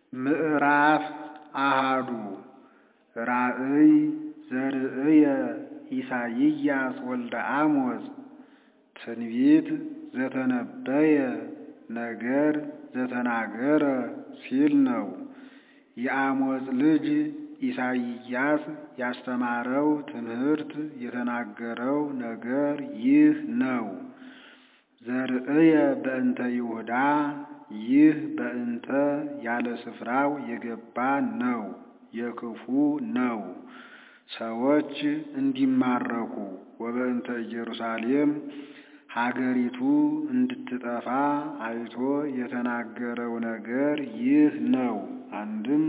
ምዕራፍ አሃዱ ራእይ ዘርእየ ኢሳይያስ ወልደ አሞጽ ትንቢት ዘተነበየ ነገር ዘተናገረ ሲል ነው። የአሞጽ ልጅ ኢሳይያስ ያስተማረው ትምህርት የተናገረው ነገር ይህ ነው። ዘርእየ በእንተ ይሁዳ ይህ በእንተ ያለ ስፍራው የገባ ነው፣ የክፉ ነው፣ ሰዎች እንዲማረኩ ወበእንተ ኢየሩሳሌም ሀገሪቱ እንድትጠፋ አይቶ የተናገረው ነገር ይህ ነው። አንድም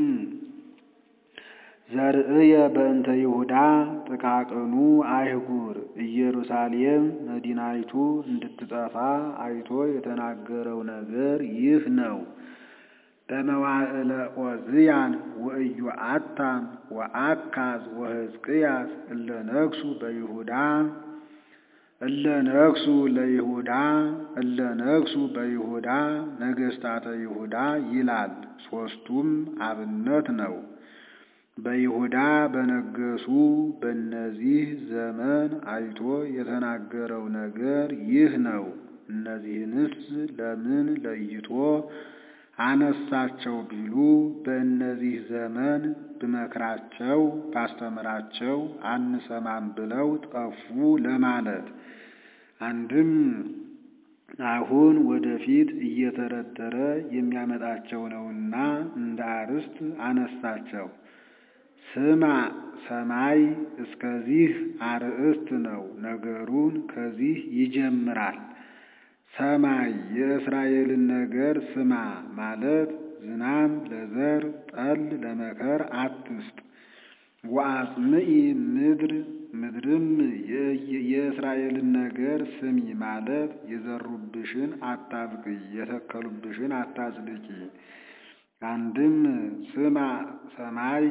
ዘርእየ በእንተ ይሁዳ ጥቃቅኑ አይጉር ኢየሩሳሌም መዲናይቱ እንድትጠፋ አይቶ የተናገረው ነገር ይህ ነው። በመዋዕለ ዖዝያን ወኢዮአታም ወአካዝ ወሕዝቅያስ እለ ነግሡ በይሁዳ እለ ነግሡ ለይሁዳ እለ ነግሡ በይሁዳ ነገሥታተ ይሁዳ ይላል። ሦስቱም አብነት ነው። በይሁዳ በነገሱ በእነዚህ ዘመን አይቶ የተናገረው ነገር ይህ ነው። እነዚህንስ ለምን ለይቶ አነሳቸው ቢሉ በእነዚህ ዘመን ብመክራቸው ባስተምራቸው አንሰማም ብለው ጠፉ ለማለት። አንድም አሁን ወደፊት እየተረተረ የሚያመጣቸው ነውና እንደ አርዕስት አነሳቸው። ስማ ሰማይ እስከዚህ አርዕስት ነው። ነገሩን ከዚህ ይጀምራል። ሰማይ የእስራኤልን ነገር ስማ ማለት ዝናም ለዘር ጠል ለመከር አትስጥ። ወአጽምኢ ምድር ምድርም የእስራኤልን ነገር ስሚ ማለት የዘሩብሽን አታብቅይ፣ የተከሉብሽን አታጽድቂ። አንድም ስማ ሰማይ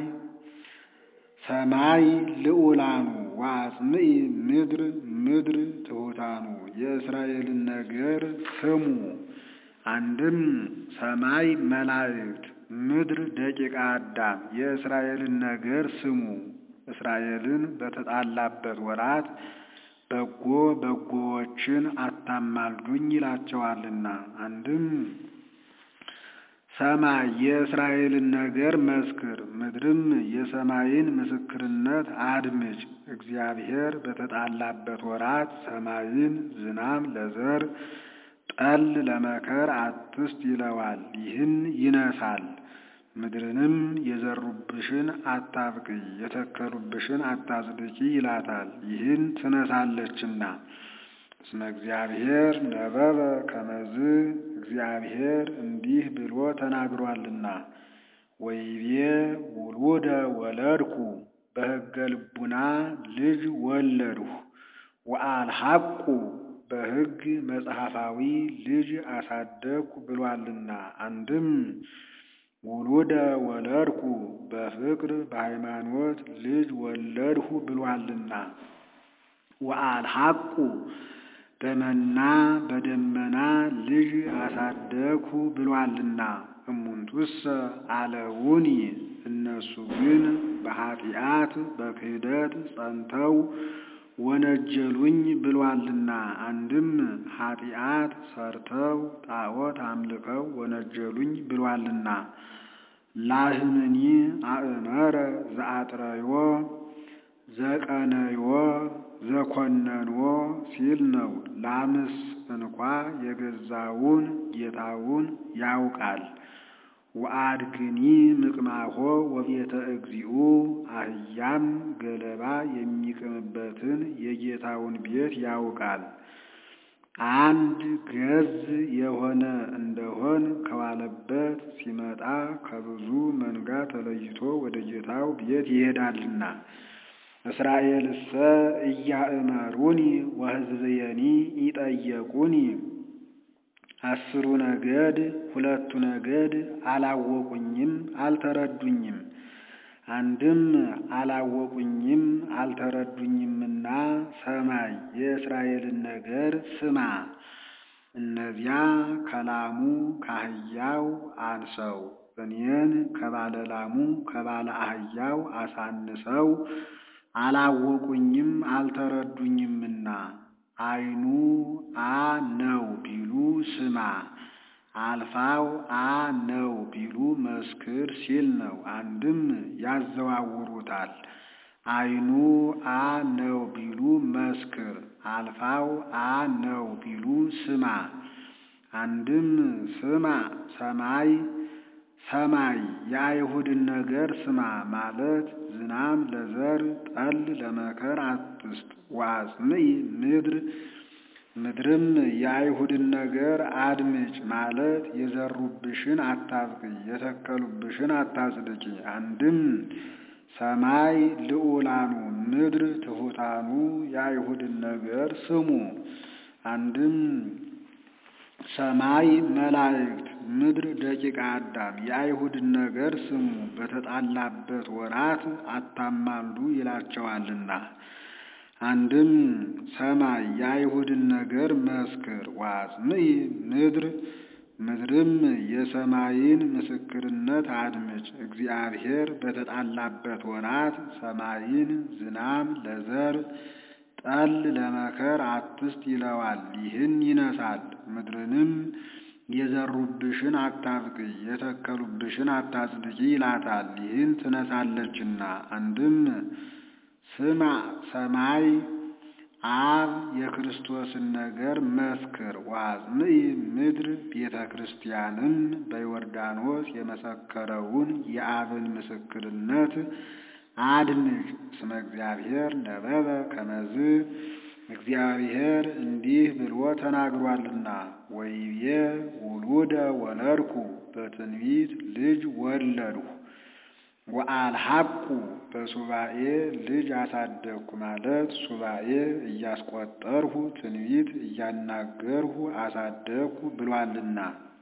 ሰማይ ልዑላኑ ወአጽምኢ ምድር ምድር ትሑታኑ የእስራኤልን ነገር ስሙ። አንድም ሰማይ መላእክት ምድር ደቂቀ አዳም የእስራኤልን ነገር ስሙ። እስራኤልን በተጣላበት ወራት በጎ በጎዎችን አታማልዱኝ ይላቸዋልና። አንድም ሰማይ የእስራኤልን ነገር መስክር፣ ምድርም የሰማይን ምስክርነት አድምጭ። እግዚአብሔር በተጣላበት ወራት ሰማይን ዝናም ለዘር ጠል ለመከር አትስጥ ይለዋል። ይህን ይነሳል። ምድርንም የዘሩብሽን አታብቅይ፣ የተከሉብሽን አታጽድቂ ይላታል። ይህን ትነሳለችና እስመ እግዚአብሔር ነበበ ከመዝ እግዚአብሔር እንዲህ ብሎ ተናግሯልና ወይቤ ውሉደ ወለድኩ በሕገ ልቡና ልጅ ወለድሁ ወአልሐቁ በሕግ መጽሐፋዊ ልጅ አሳደግኩ ብሏልና። አንድም ውሉደ ወለድኩ በፍቅር በሃይማኖት ልጅ ወለድሁ ብሏልና ወአልሐቁ በመና በደመና ልጅ አሳደግሁ ብሏልና። እሙንቱሰ አለውኒ እነሱ ግን በኃጢአት በክህደት ጸንተው ወነጀሉኝ ብሏልና። አንድም ኃጢአት ሰርተው ጣዖት አምልከው ወነጀሉኝ ብሏልና። ላህምኒ አእመረ ዘአጥረዮ ዘቀነዮ ዘኮነንዎ ሲል ነው። ላምስ እንኳ የገዛውን ጌታውን ያውቃል። ወአድግኒ ምቅማሆ ወቤተ እግዚኡ አህያም ገለባ የሚቅምበትን የጌታውን ቤት ያውቃል። አንድ ገዝ የሆነ እንደሆን ከዋለበት ሲመጣ ከብዙ መንጋ ተለይቶ ወደ ጌታው ቤት ይሄዳልና። እስራኤልሰ እያእመሩኒ ወሕዝብየኒ ይጠየቁኒ አስሩ ነገድ ሁለቱ ነገድ አላወቁኝም አልተረዱኝም። አንድም አላወቁኝም አልተረዱኝምና ሰማይ የእስራኤልን ነገር ስማ። እነዚያ ከላሙ ካህያው አንሰው እኔን ከባለ ላሙ ከባለ አህያው አሳንሰው አላወቁኝም አልተረዱኝምና አይኑ አ ነው ቢሉ ስማ አልፋው አ ነው ቢሉ መስክር ሲል ነው። አንድም ያዘዋውሩታል። አይኑ አ ነው ቢሉ መስክር፣ አልፋው አ ነው ቢሉ ስማ። አንድም ስማ ሰማይ ሰማይ የአይሁድን ነገር ስማ ማለት ዝናም ለዘር ጠል ለመከር አትስጥ። ወአጽምዒ ምድር ምድርም የአይሁድን ነገር አድምጭ ማለት የዘሩብሽን አታብቅይ፣ የተከሉብሽን አታጽድቂ። አንድም ሰማይ ልዑላኑ ምድር ትሑታኑ የአይሁድን ነገር ስሙ። አንድም ሰማይ መላእክት ምድር ደቂቀ አዳም የአይሁድን ነገር ስሙ፣ በተጣላበት ወራት አታማልዱ ይላቸዋልና። አንድም ሰማይ የአይሁድን ነገር መስክር። ወአጽምዒ ምድር ምድርም የሰማይን ምስክርነት አድምጭ። እግዚአብሔር በተጣላበት ወራት ሰማይን ዝናም ለዘር ጠል ለመከር አትስጥ ይለዋል። ይህን ይነሳል። ምድርንም የዘሩብሽን አታብቅይ፣ የተከሉብሽን አታጽድቂ ይላታል። ይህን ትነሳለችና። አንድም ስማ ሰማይ አብ የክርስቶስን ነገር መስክር። ወአጽምዒ ምድር ቤተ ክርስቲያንም በዮርዳኖስ የመሰከረውን የአብን ምስክርነት አድምጭ። እስመ እግዚአብሔር ነበበ ከመዝ እግዚአብሔር እንዲህ ብሎ ተናግሯልና። ወይቤ ውሉደ ወለድኩ በትንቢት ልጅ ወለድሁ ወአልሐቁ በሱባኤ ልጅ አሳደግኩ ማለት ሱባኤ እያስቆጠርሁ ትንቢት እያናገርሁ አሳደግኩ ብሏልና።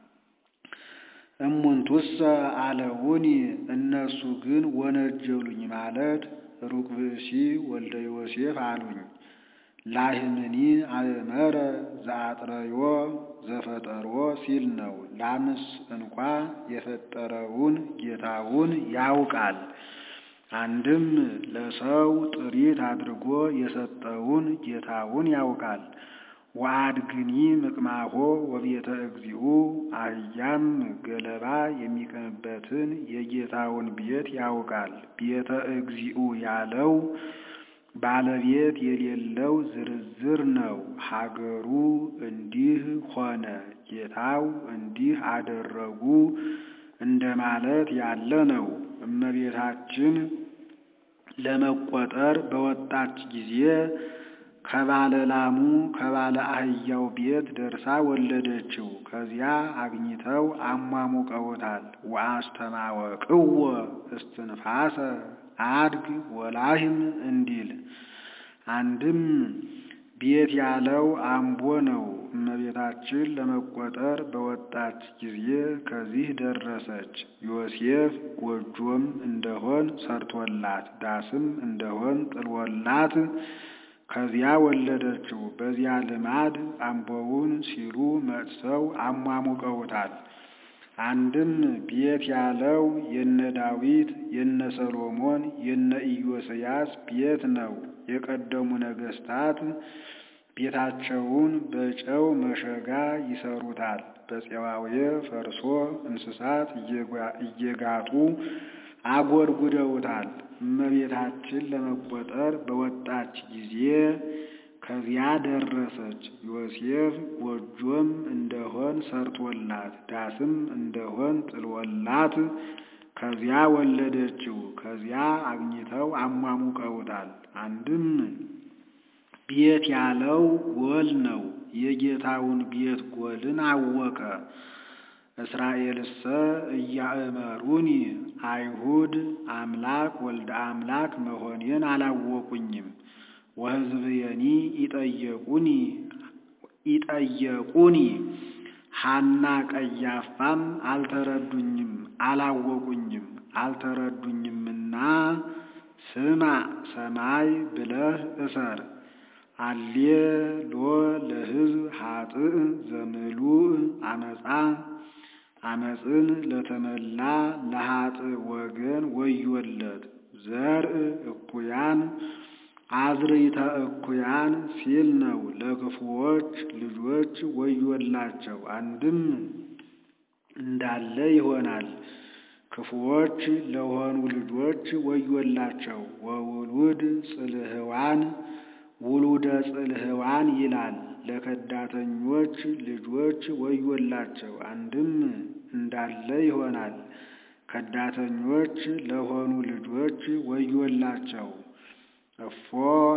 እሙንቱሰ አለውኒ እነሱ ግን ወነጀሉኝ ማለት ሩቅ ብእሲ ወልደ ዮሴፍ አሉኝ። ላህምኒ አእመረ ዘአጥረዮ ዘፈጠሮ ሲል ነው። ላምስ እንኳ የፈጠረውን ጌታውን ያውቃል። አንድም ለሰው ጥሪት አድርጎ የሰጠውን ጌታውን ያውቃል። ወአድግኒ ምቅማሆ ወቤተ እግዚኡ አህያም ገለባ የሚቀምበትን የጌታውን ቤት ያውቃል። ቤተ እግዚኡ ያለው ባለቤት የሌለው ዝርዝር ነው። ሀገሩ እንዲህ ሆነ፣ ጌታው እንዲህ አደረጉ እንደማለት ያለ ነው። እመቤታችን ለመቆጠር በወጣች ጊዜ ከባለ ላሙ ከባለ አህያው ቤት ደርሳ ወለደችው። ከዚያ አግኝተው አሟሙቀውታል። ወአስተማወቅዎ እስትንፋሰ አድግ ወላህም እንዲል አንድም ቤት ያለው አምቦ ነው። እመቤታችን ለመቆጠር በወጣች ጊዜ ከዚህ ደረሰች። ዮሴፍ ጎጆም እንደሆን ሰርቶላት ዳስም እንደሆን ጥልወላት ከዚያ ወለደችው። በዚያ ልማድ አምቦውን ሲሉ መጥተው አሟሙቀውታል። አንድም ቤት ያለው የነ ዳዊት የነ ሰሎሞን የነ ኢዮስያስ ቤት ነው። የቀደሙ ነገስታት ቤታቸውን በጨው መሸጋ ይሰሩታል። በፄዋዌ ፈርሶ እንስሳት እየጋጡ አጎድጉደውታል። እመቤታችን ለመቆጠር በወጣች ጊዜ ከዚያ ደረሰች። ዮሴፍ ጎጆም እንደሆን ሰርቶላት ዳስም እንደሆን ጥልወላት ከዚያ ወለደችው። ከዚያ አግኝተው አሟሙቀውታል። አንድም ቤት ያለው ጎል ነው። የጌታውን ቤት ጎልን አወቀ። እስራኤልሰ እያእመሩኒ አይሁድ አምላክ ወልደ አምላክ መሆኔን አላወቁኝም። ወሕዝብየኒ ይጠየቁኒ ይጠየቁኒ ሐና ቀያፋም አልተረዱኝም አላወቁኝም አልተረዱኝምና ስማ ሰማይ ብለህ እሰር አሌ ሎ ለሕዝብ ኃጥእ ዘምሉእ አመፃ አመፅን ለተመላ ለኃጥእ ወገን ወዮለት። ዘርእ እኩያን አዝርዕተ እኩያን ሲል ነው። ለክፉዎች ልጆች ወዮላቸው። አንድም እንዳለ ይሆናል። ክፉዎች ለሆኑ ልጆች ወዮላቸው። ወውሉድ ጽልህዋን ውሉደ ጽልህዋን ይላል። ለከዳተኞች ልጆች ወዮላቸው። አንድም እንዳለ ይሆናል። ከዳተኞች ለሆኑ ልጆች ወዮላቸው። እፎ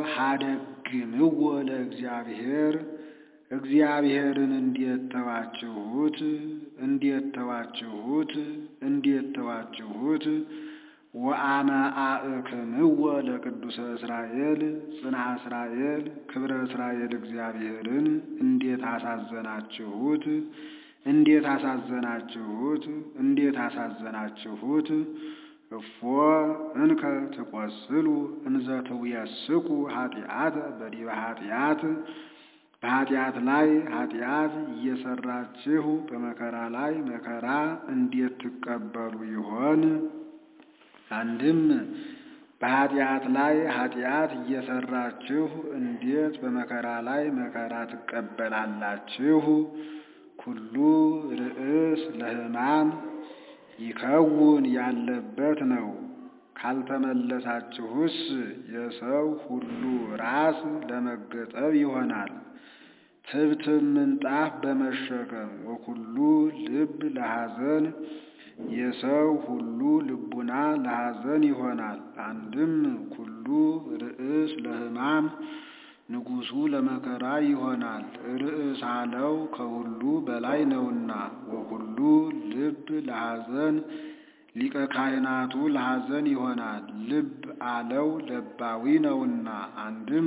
ሀደግምዎ ለእግዚአብሔር እግዚአብሔርን እንዴት ተዋችሁት? እንዴት ተዋችሁት? እንዴት ተዋችሁት? ወአመ አእክምዎ ለቅዱሰ እስራኤል ጽንዐ እስራኤል ክብረ እስራኤል እግዚአብሔርን እንዴት አሳዘናችሁት? እንዴት አሳዘናችሁት? እንዴት አሳዘናችሁት? እፎ እንከ ትቈስሉ እንዘ ትውየስኩ ኃጢአተ በዲበ ኃጢአት በኃጢአት ላይ ኃጢአት እየሰራችሁ በመከራ ላይ መከራ እንዴት ትቀበሉ ይሆን? አንድም በኃጢአት ላይ ኃጢአት እየሰራችሁ እንዴት በመከራ ላይ መከራ ትቀበላላችሁ? ኩሉ ርእስ ለሕማም ይከውን ያለበት ነው። ካልተመለሳችሁስ የሰው ሁሉ ራስ ለመገጠብ ይሆናል። ትብትብ ምንጣፍ በመሸከም ወኩሉ ልብ ለሐዘን የሰው ሁሉ ልቡና ለሐዘን ይሆናል። አንድም ኩሉ ርእስ ለሕማም ንጉሡ ለመከራ ይሆናል። ርእስ አለው ከሁሉ በላይ ነውና። ወኩሉ ልብ ለሐዘን ሊቀ ካህናቱ ለሐዘን ይሆናል። ልብ አለው ለባዊ ነውና። አንድም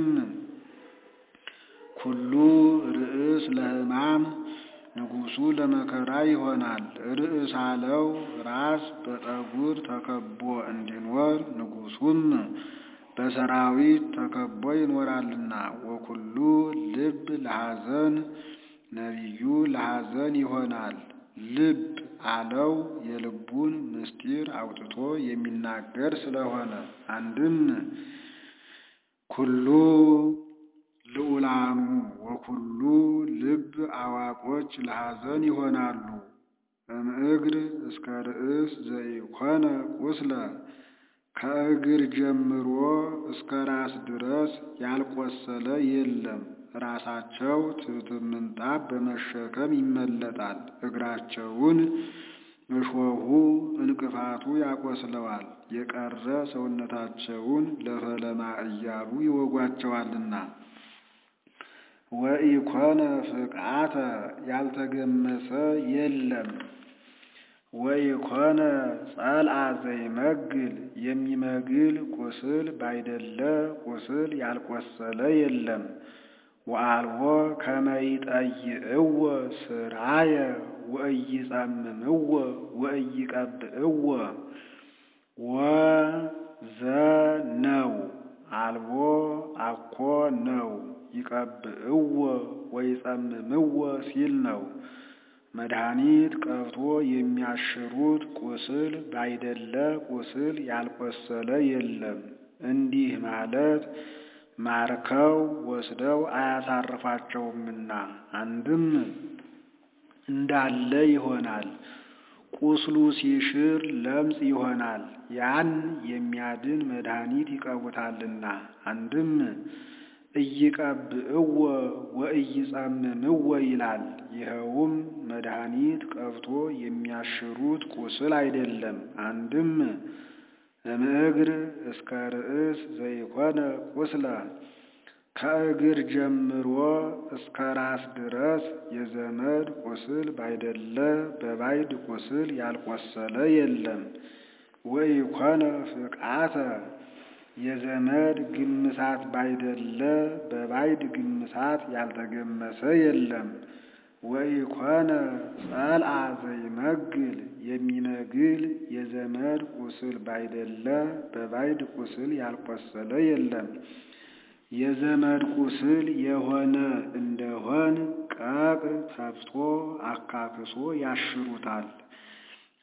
ኩሉ ርእስ ለሕማም ንጉሡ ለመከራ ይሆናል። ርእስ አለው ራስ በጠጉር ተከቦ እንዲኖር ንጉሡም በሰራዊት ተከቦ ይኖራልና። ወኩሉ ልብ ለሐዘን ነቢዩ ለሐዘን ይሆናል። ልብ አለው የልቡን ምስጢር አውጥቶ የሚናገር ስለሆነ። አንድም ኩሉ ልዑላኑ ወኩሉ ልብ አዋቆች ለሐዘን ይሆናሉ። እምእግር እስከ ርእስ ዘኢኮነ ቁስለ ከእግር ጀምሮ እስከ ራስ ድረስ ያልቆሰለ የለም። ራሳቸው ትብትብ ምንጣፍ በመሸከም ይመለጣል። እግራቸውን እሾሁ እንቅፋቱ ያቆስለዋል። የቀረ ሰውነታቸውን ለፈለማ እያሉ ይወጓቸዋልና። ወኢኮነ ፍቅዓተ ያልተገመሰ የለም። ወኢኮነ ጸልአ ዘይመግል የሚመግል ቁስል ባይደለ ቁስል ያልቆሰለ የለም። ወአልቦ ከመ ይጠይዕዎ ስራየ ወኢይጸምምዎ ወኢይቀብዕዎ ወዘነው አልቦ አኮ ነው ይቀብዕዎ ወይጸምምዎ ሲል ነው። መድኃኒት ቀብቶ የሚያሽሩት ቁስል ባይደለ ቁስል ያልቆሰለ የለም። እንዲህ ማለት ማርከው ወስደው አያሳርፋቸውምና አንድም እንዳለ ይሆናል። ቁስሉ ሲሽር ለምጽ ይሆናል። ያን የሚያድን መድኃኒት ይቀቡታልና። አንድም እይቀብዕዎ ወኢይጸምምዎ ይላል። ይኸውም መድኃኒት ቀብቶ የሚያሽሩት ቁስል አይደለም። አንድም እምእግር እስከ ርእስ ዘይኮነ ቁስለ ከእግር ጀምሮ እስከ ራስ ድረስ የዘመድ ቁስል ባይደለ በባይድ ቁስል ያልቆሰለ የለም። ወኢኮነ ፍቅዓተ የዘመድ ግምሳት ባይደለ በባይድ ግምሳት ያልተገመሰ የለም። ወኢኮነ ጸልአ ዘይመግል የሚመግል የዘመድ ቁስል ባይደለ በባይድ ቁስል ያልቆሰለ የለም። የዘመድ ቁስል የሆነ እንደሆን ቀቅ ተፍቶ አካክሶ ያሽሩታል።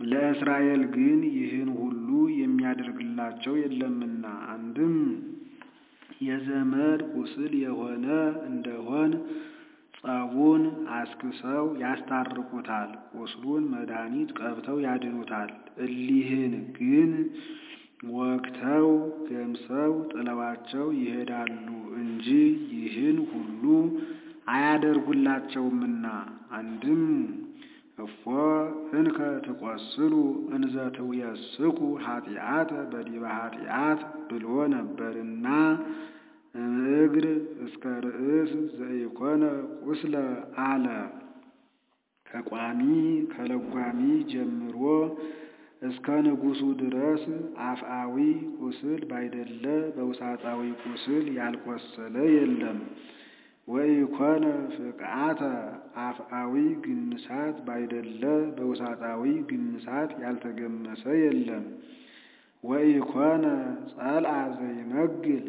ለእስራኤል ግን ይህን ሁሉ የሚያደርግላቸው የለምና አንድም የዘመድ ቁስል የሆነ እንደሆን ጸቡን አስክሰው ያስታርቁታል፣ ቁስሉን መድኃኒት ቀብተው ያድኑታል። እሊህን ግን ወግተው ገምሰው ጥለዋቸው ይሄዳሉ እንጂ ይህን ሁሉ አያደርጉላቸውምና አንድም እፎ እንከ ትቈስሉ እንዘ ትውየስኩ ኃጢአተ በዲበ ኃጢአት ብሎ ነበርና እምእግር እስከ ርእስ ዘኢኮነ ቁስለ አለ። ከቋሚ ከለጓሚ ጀምሮ እስከ ንጉሡ ድረስ አፍአዊ ቁስል ባይደለ በውሳጣዊ ቁስል ያልቆሰለ የለም። ወኢኮነ ፍቅዓተ አፍአዊ ግንሳት ባይደለ በውሳጣዊ ግንሳት ያልተገመሰ የለም። ወኢኮነ ጸልአ ዘይመግል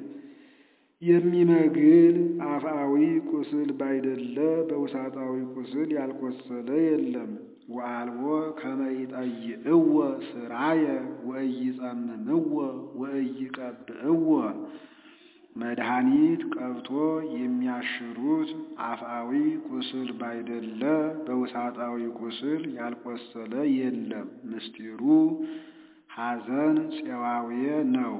የሚመግል አፍአዊ ቁስል ባይደለ በውሳጣዊ ቁስል ያልቆሰለ የለም። ወአልቦ ከመ ይጠይዕዎ ስራየ ወኢይጸምምዎ ወኢይቀብዕዎ መድኃኒት ቀብቶ የሚያሽሩት አፍአዊ ቁስል ባይደለ በውሳጣዊ ቁስል ያልቆሰለ የለም። ምስጢሩ ሐዘን ፄዋውየ ነው።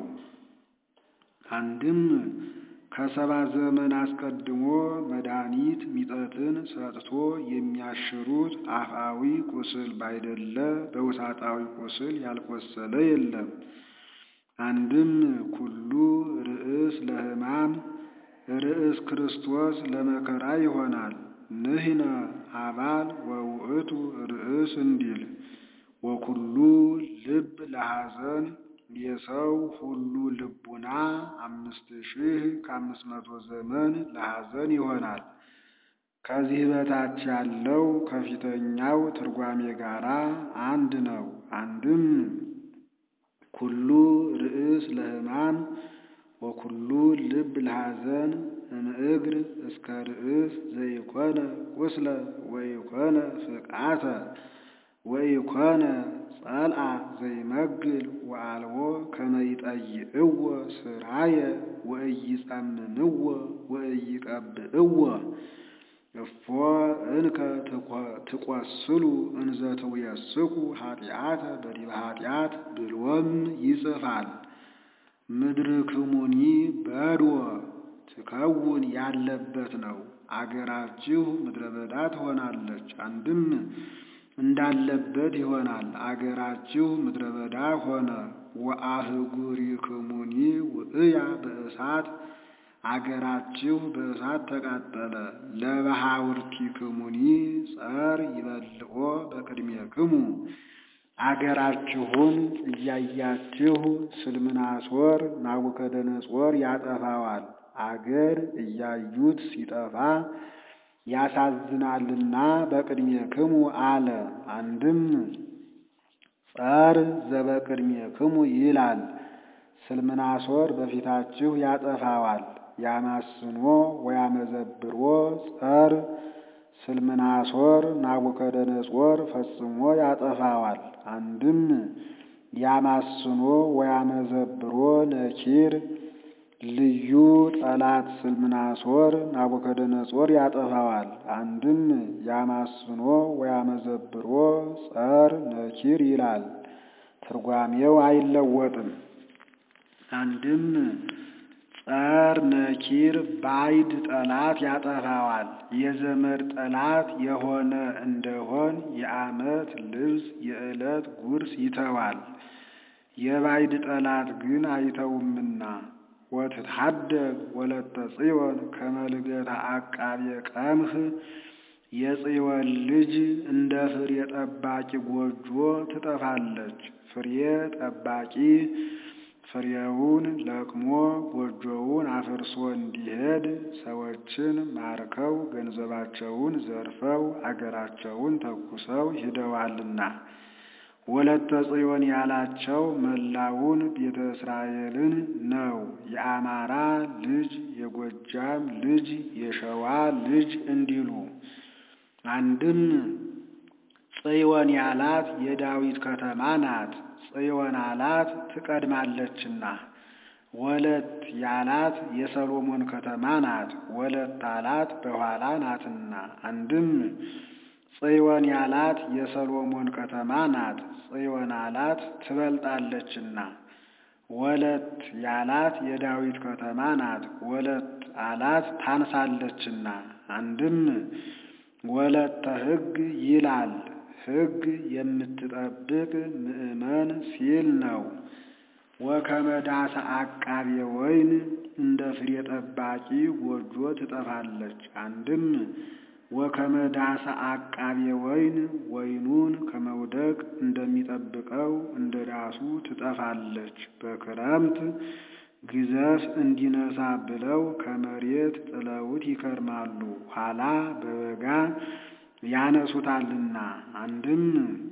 አንድም ከሰባ ዘመን አስቀድሞ መድኃኒት ሚጠትን ሰጥቶ የሚያሽሩት አፍአዊ ቁስል ባይደለ በውሳጣዊ ቁስል ያልቆሰለ የለም። አንድም ኩሉ ርእስ ለሕማም ርእስ ክርስቶስ ለመከራ ይሆናል። ንሕነ አባል ወውእቱ ርእስ እንዲል ወኩሉ ልብ ለሐዘን የሰው ሁሉ ልቡና አምስት ሺህ ከአምስት መቶ ዘመን ለሐዘን ይሆናል። ከዚህ በታች ያለው ከፊተኛው ትርጓሜ ጋር አንድ ነው። አንድም ኩሉ ርእስ ለሕማም ወኩሉ ልብ ለሐዘን እምእግር እስከ ርእስ ዘይኮነ ቁስለ ወይኮነ ፍቅዓተ ወኢኮነ ጸልአ ዘይመግል ወአልቦ ከመ ይጠይዕዎ ስራየ ወኢይጸምምዎ ወኢይቀብዕዎ እፎ እንከ ትቈስሉ እንዘ ትውየስኩ ኃጢአተ በዲበ ኃጢአት ብሎም ይጽፋል። ምድርክሙኒ በድወ ትከውን ያለበት ነው። አገራችሁ ምድረ በዳ ትሆናለች። አንድም እንዳለበት ይሆናል። አገራችሁ ምድረ በዳ ሆነ። ወአህጉሪክሙኒ ውእያ በእሳት አገራችሁ በእሳት ተቃጠለ። ለበሃውርቲክሙኒ ጸር ይበልዖ በቅድሜክሙ አገራችሁን እያያችሁ ስልምናሶር ናቡከደነጾር ያጠፋዋል። አገር እያዩት ሲጠፋ ያሳዝናልና በቅድሜክሙ አለ። አንድም ጸር ዘበቅድሜክሙ ይላል። ስልምናሶር በፊታችሁ ያጠፋዋል። ያማስኖ ወያመዘብሮ ጸር ስልምናሶር ናቡከደነጾር ፈጽሞ ያጠፋዋል። አንድም ያማስኖ ወያመዘብሮ ነኪር ልዩ ጠላት ስልምናሶር ናቡከደነጾር ያጠፋዋል። አንድም ያማስኖ ወያመዘብሮ ጸር ነኪር ይላል። ትርጓሜው አይለወጥም። አንድም ጸር ነኪር ባይድ ጠላት ያጠፋዋል። የዘመድ ጠላት የሆነ እንደሆን የዓመት ልብስ የዕለት ጉርስ ይተዋል። የባይድ ጠላት ግን አይተውምና ወትትሐደግ ወለተ ጽዮን ከመልገታ አቃቤ ቀምህ የጽዮን ልጅ እንደ ፍሬ ጠባቂ ጎጆ ትጠፋለች። ፍሬ ጠባቂ ፍሬውን ለቅሞ ጎጆውን አፍርሶ እንዲሄድ ሰዎችን ማርከው ገንዘባቸውን ዘርፈው አገራቸውን ተኩሰው ሂደዋልና ወለተ ጽዮን ያላቸው መላውን ቤተ እስራኤልን ነው። የአማራ ልጅ፣ የጎጃም ልጅ፣ የሸዋ ልጅ እንዲሉ አንድም ጽዮን ያላት የዳዊት ከተማ ናት። ጽዮን አላት ትቀድማለችና። ወለት ያላት የሰሎሞን ከተማ ናት። ወለት አላት በኋላ ናትና። አንድም ጽዮን ያላት የሰሎሞን ከተማ ናት። ጽዮን አላት ትበልጣለችና። ወለት ያላት የዳዊት ከተማ ናት። ወለት አላት ታንሳለችና። አንድም ወለተ ሕግ ይላል ሕግ የምትጠብቅ ምእመን ሲል ነው። ወከመ ዳሰ አቃቤ ወይን እንደ ፍሬ ጠባቂ ጎጆ ትጠፋለች። አንድም ወከመ ዳሰ አቃቤ ወይን ወይኑን ከመውደቅ እንደሚጠብቀው እንደ ዳሱ ትጠፋለች። በክረምት ግዘፍ እንዲነሳ ብለው ከመሬት ጥለውት ይከርማሉ፣ ኋላ በበጋ ያነሱታልና። አንድም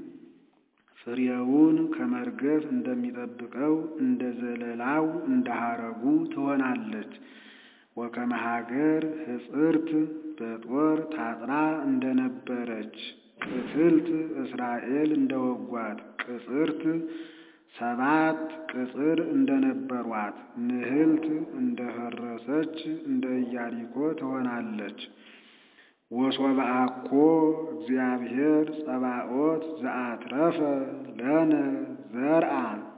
ፍሬውን ከመርገፍ እንደሚጠብቀው እንደ ዘለላው እንደ ሐረጉ ትሆናለች። ወከመ ሀገር ሕጽርት በጦር ታጥራ እንደነበረች ቅትልት እስራኤል እንደወጓት ቅጽርት ሰባት ቅጽር እንደነበሯት ንህልት እንደፈረሰች እንደ ኢያሪኮ ትሆናለች። ወሶበ አኮ እግዚአብሔር ጸባኦት ዘአትረፈ ለነ ዘርአ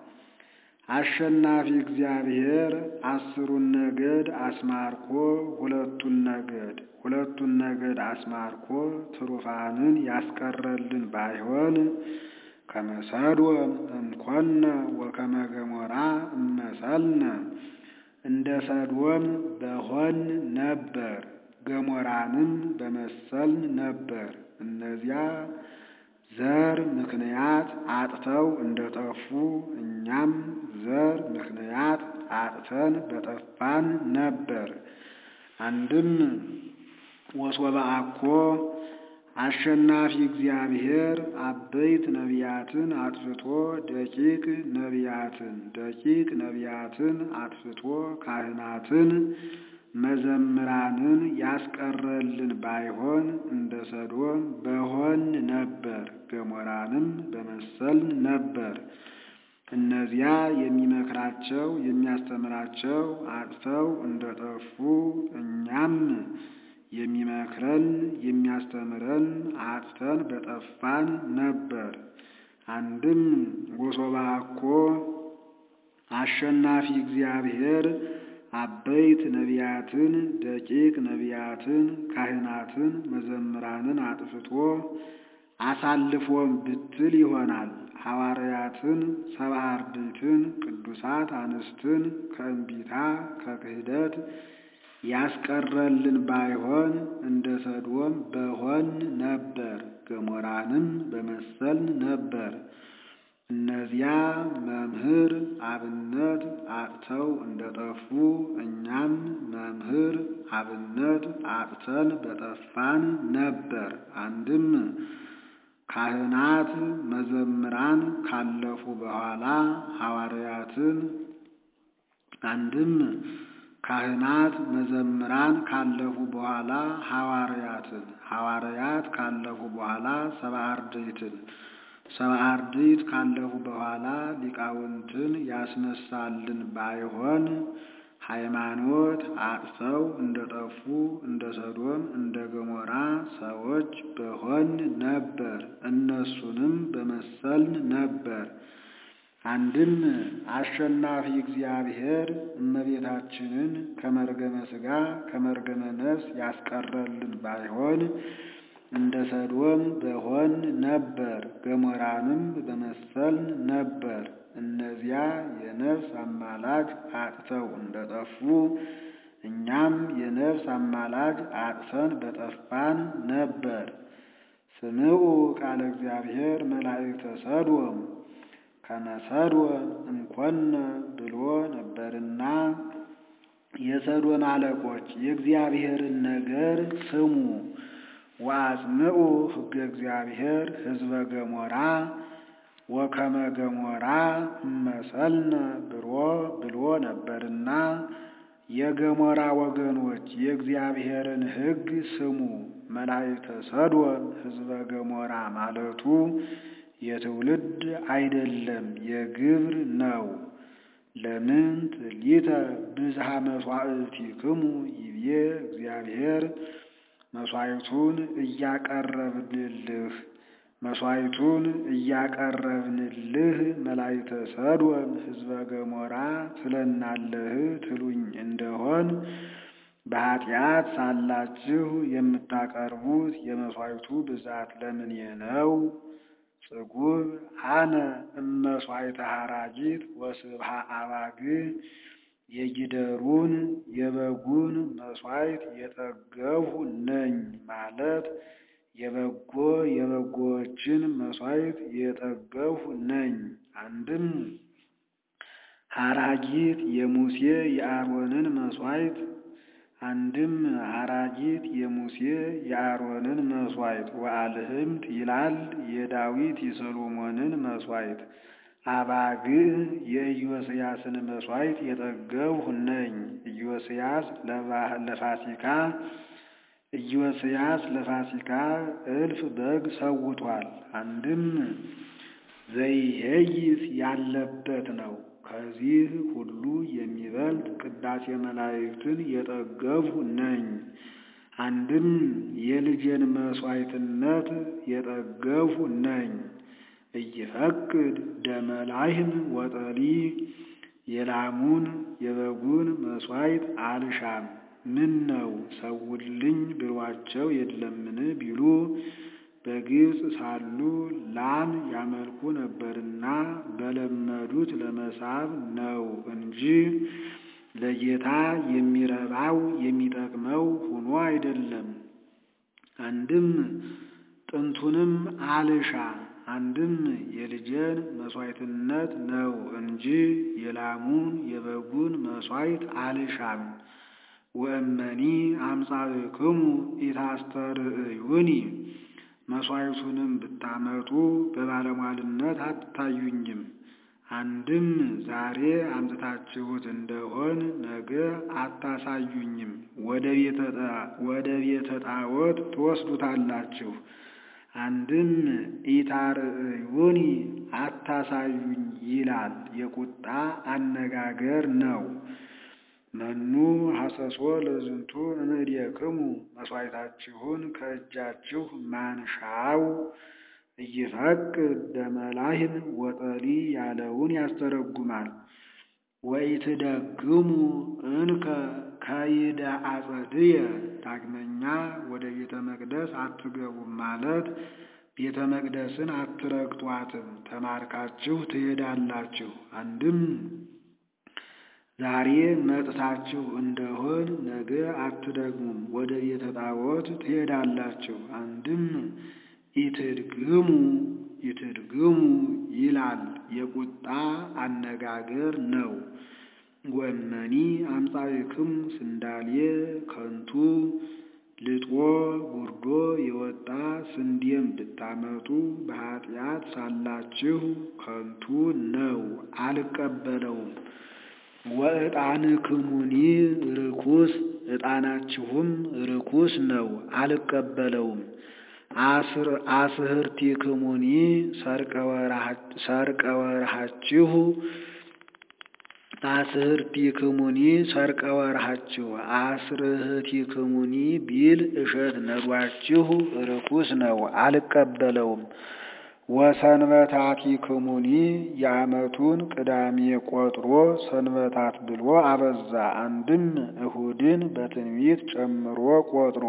አሸናፊ እግዚአብሔር አስሩን ነገድ አስማርኮ ሁለቱን ነገድ ሁለቱን ነገድ አስማርኮ ትሩፋንን ያስቀረልን ባይሆን ከመሰዶም እምኮነ ወከመ ገሞራ እመሰልነ እንደ ሰዶም በሆን ነበር፣ ገሞራንም በመሰልን ነበር። እነዚያ ዘር ምክንያት አጥተው እንደጠፉ እኛም ዘር ምክንያት አጥተን በጠፋን ነበር። አንድም ወሶበ አኮ አሸናፊ እግዚአብሔር አበይት ነቢያትን አጥፍቶ ደቂቅ ነቢያትን ደቂቅ ነቢያትን አጥፍቶ ካህናትን መዘምራንን ያስቀረልን ባይሆን እንደ ሰዶም በሆን ነበር፣ ገሞራንም በመሰልን ነበር። እነዚያ የሚመክራቸው የሚያስተምራቸው አጥተው እንደጠፉ እኛም የሚመክረን የሚያስተምረን አጥተን በጠፋን ነበር። አንድም ወሶበ አኮ አሸናፊ እግዚአብሔር አበይት ነቢያትን ደቂቅ ነቢያትን ካህናትን መዘምራንን አጥፍቶ አሳልፎም ብትል ይሆናል። ሐዋርያትን ሰብአ አርድእትን ቅዱሳት አንስትን ከእንቢታ ከክህደት ያስቀረልን ባይሆን እንደ ሰዶም በሆን ነበር፣ ገሞራንም በመሰልን ነበር። እነዚያ መምህር አብነት አጥተው እንደጠፉ እኛም መምህር አብነት አጥተን በጠፋን ነበር። አንድም ካህናት መዘምራን ካለፉ በኋላ ሐዋርያትን አንድም ካህናት መዘምራን ካለፉ በኋላ ሐዋርያትን ሐዋርያት ካለፉ በኋላ ሰብአ አርድእትን ሰብአ አርድእት ካለፉ በኋላ ሊቃውንትን ያስነሳልን ባይሆን ሃይማኖት አጥተው እንደጠፉ እንደ ሰዶም እንደ ገሞራ ሰዎች በሆን ነበር፣ እነሱንም በመሰልን ነበር። አንድም አሸናፊ እግዚአብሔር እመቤታችንን ከመርገመ ሥጋ ከመርገመ ነፍስ ያስቀረልን ባይሆን እንደ ሰዶም በሆን ነበር፣ ገሞራንም በመሰልን ነበር። እነዚያ የነፍስ አማላጅ አጥተው እንደጠፉ እኛም የነፍስ አማላጅ አጥተን በጠፋን ነበር። ስምዑ ቃለ እግዚአብሔር መላእክተ ሰዶም ከመ ሰዶም እምኮነ ብሎ ነበርና የሰዶም አለቆች የእግዚአብሔርን ነገር ስሙ። ወአጽምዑ ሕገ እግዚአብሔር ሕዝበ ገሞራ ወከመ ገሞራ እመሰልነ ብሎ ብሎ ነበርና የገሞራ ወገኖች የእግዚአብሔርን ሕግ ስሙ። መላእክተ ሰዶም ሕዝበ ገሞራ ማለቱ የትውልድ አይደለም የግብር ነው። ለምንት ሊተ ብዝሃ መሥዋዕቲክሙ ይቤ እግዚአብሔር መሥዋዕቱን እያቀረብንልህ መሥዋዕቱን እያቀረብንልህ መላእክተ ሰዶም ሕዝበ ገሞራ ትለናለህ ትሉኝ እንደሆን በኃጢአት ሳላችሁ የምታቀርቡት የመሥዋዕቱ ብዛት ለምኔ ነው? ጽጉብ አነ እመሥዋዕተ ሐራጊት ወስብሃ አባግዕ የጊደሩን የበጉን መሥዋዕት የጠገብሁ ነኝ ማለት የበጎ የበጎዎችን መሥዋዕት የጠገብሁ ነኝ። አንድም ሐራጊት የሙሴ የአሮንን መሥዋዕት አንድም ሐራጊት የሙሴ የአሮንን መሥዋዕት ወአልህምት ይላል የዳዊት የሰሎሞንን መሥዋዕት አባግዕ የኢዮስያስን መሥዋዕት የጠገብሁ ነኝ። ኢዮስያስ ለፋሲካ ኢዮስያስ ለፋሲካ እልፍ በግ ሰውቷል። አንድም ዘይሄይስ ያለበት ነው። ከዚህ ሁሉ የሚበልጥ ቅዳሴ መላእክትን የጠገብሁ ነኝ። አንድም የልጄን መሥዋዕትነት የጠገብሁ ነኝ። እይፈቅድ ደመ ላህም ወጠሊ የላሙን የበጉን መሥዋዕት አልሻም። ምን ነው ሰውልኝ ብሏቸው የለምን ቢሉ በግብፅ ሳሉ ላም ያመልኩ ነበርና በለመዱት ለመሳብ ነው እንጂ ለጌታ የሚረባው የሚጠቅመው ሆኖ አይደለም። አንድም ጥንቱንም አልሻ አንድም የልጄን መሥዋዕትነት ነው እንጂ የላሙን የበጉን መሥዋዕት አልሻም። ወእመኒ አምጻእክሙ ኢታስተርእዩኒ መሥዋዕቱንም ብታመጡ በባለሟልነት አትታዩኝም። አንድም ዛሬ አምጥታችሁት እንደሆን ነገ አታሳዩኝም፣ ወደ ቤተ ጣዖት ትወስዱታላችሁ። አንድም ኢታርእዩኒ አታሳዩኝ ይላል የቁጣ አነጋገር ነው። መኑ ሐሰሶ ለዝንቱ እምእዴክሙ መሥዋዕታችሁን ከእጃችሁ ማንሻው እይፈቅድ ደመ ላህም ወጠሊ ያለውን ያስተረጉማል። ወኢትደግሙ እንከ ከይደ አጸድየ ዳግመኛ ወደ ቤተ መቅደስ አትገቡም ማለት ቤተ መቅደስን አትረግጧትም፣ ተማርካችሁ ትሄዳላችሁ። አንድም ዛሬ መጥታችሁ እንደሆን ነገ አትደግሙም፣ ወደ ቤተ ጣዖት ትሄዳላችሁ። አንድም ኢትድግሙ ኢትድግሙ ይላል የቁጣ አነጋገር ነው። ወመኒ አምጻእክሙ ስንዳልየ ከንቱ ልጦ ጉርዶ የወጣ ስንዴም ብታመጡ በኃጢአት ሳላችሁ ከንቱ ነው፣ አልቀበለውም። ወዕጣንክሙኒ ርኩስ ዕጣናችሁም ርኩስ ነው፣ አልቀበለውም። አስህርቲክሙኒ ሰርቀ ወርሃችሁ አስህርቲክሙኒ ሰርቀ ወርሃችሁ አስርህቲክሙኒ ቢል እሸት ነዷችሁ ርኩስ ነው፣ አልቀበለውም። ወሰንበታቲክሙኒ የዓመቱን ቅዳሜ ቆጥሮ ሰንበታት ብሎ አበዛ። አንድም እሁድን በትንቢት ጨምሮ ቆጥሮ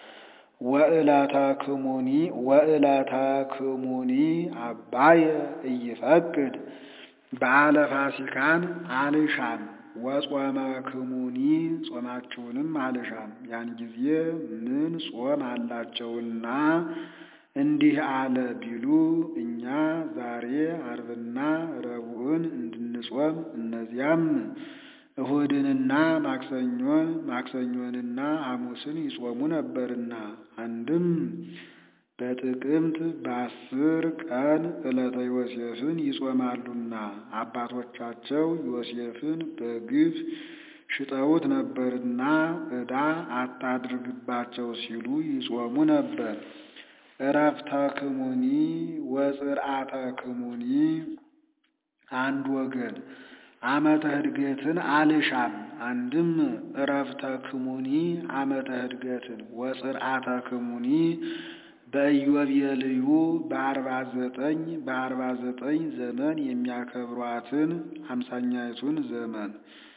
ወዕለታክሙኒ ወዕለታክሙኒ አባየ እይፈቅድ በዓለ ፋሲካን አልሻም። ወጾመክሙኒ ጾማችሁንም አልሻም። ያን ጊዜ ምን ጾም አላቸውና እንዲህ አለ ቢሉ እኛ ዛሬ ዓርብና ረቡዕን እንድንጾም እነዚያም እሁድንና ማክሰኞን ማክሰኞንና ሐሙስን ይጾሙ ነበርና አንድም በጥቅምት በአስር ቀን ዕለተ ዮሴፍን ይጾማሉና አባቶቻቸው ዮሴፍን በግፍ ሽጠውት ነበርና ዕዳ አታድርግባቸው ሲሉ ይጾሙ ነበር። ዕረፍተ ክሙኒ ወጽርዓተ ክሙኒ አንድ ወገን ዓመተ ዕድገትን አልሻም። አንድም ዕረፍተ ክሙኒ ዓመተ ዕድገትን ወጽርዓተ ክሙኒ በኢዮቤልዩ በአርባ ዘጠኝ በአርባ ዘጠኝ ዘመን የሚያከብሯትን አምሳኛይቱን ዘመን